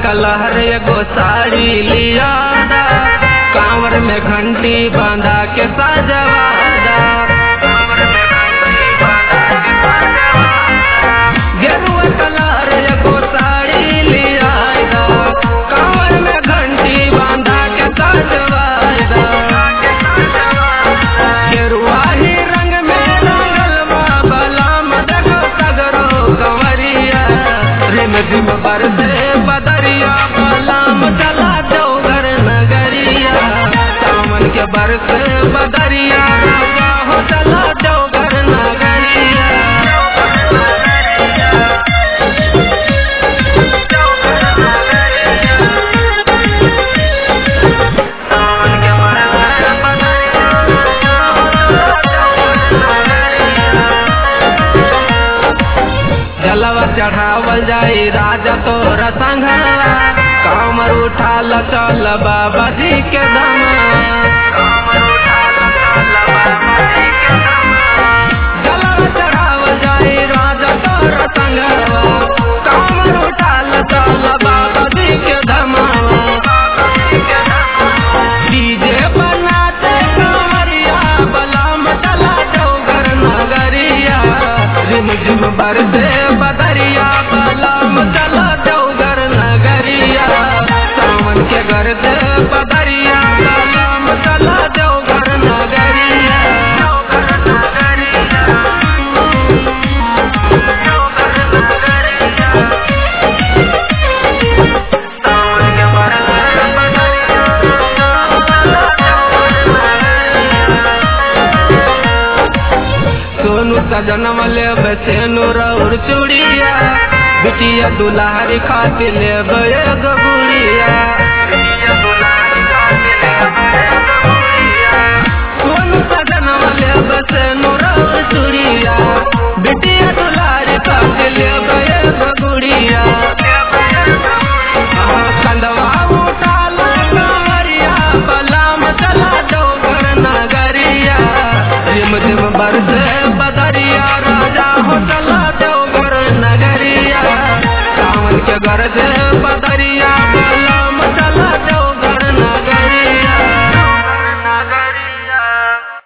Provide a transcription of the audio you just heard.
कलहर एगो साड़ी लियादा कांवर में घंटी बांधा के सजवादा गेरुआ कलहर एगो साड़ी लियादा कांवर में घंटी बांधा के सजवादा गेरुआ ही रंग में रंगल बा बलाम देखो सगरो कंवरिया रिम झिम बरसे बदरिया बलाम चला चौगर नगरिया सावन के बरसे बदरिया राजा हो चला चौगर नगरिया जलवा चढ़ावल जाई राजा तोर संघवा कामर उठाल चल बाबा जी के जलवा चढ़ावल जाई राजा तोर संघवा कामर उठाल चल बाबा जी के धमावा डीजे बनाते कांवरिया बलाम चला चौगर नगरिया रिम झिम बरसे बदरिया बलाम चला चौगर नगरिया सावन के गरजे बदरिया बलाम चला चौगर नगरिया सोनू सजनम ले बचेनु रौर चूड़िया बिटिया दुलारी खातिर ले एगो गुड़िया सोनू सजनम ले बचेनु रौर चूड़िया बिटिया दुलारी खातिर ले एगो गुड़िया कंदवा उठाल कांवरिया बलाम चला डोगर नगरिया रिम झिम बरसे बदरिया राजा हो चला डोगर नगरिया सावन के गरजे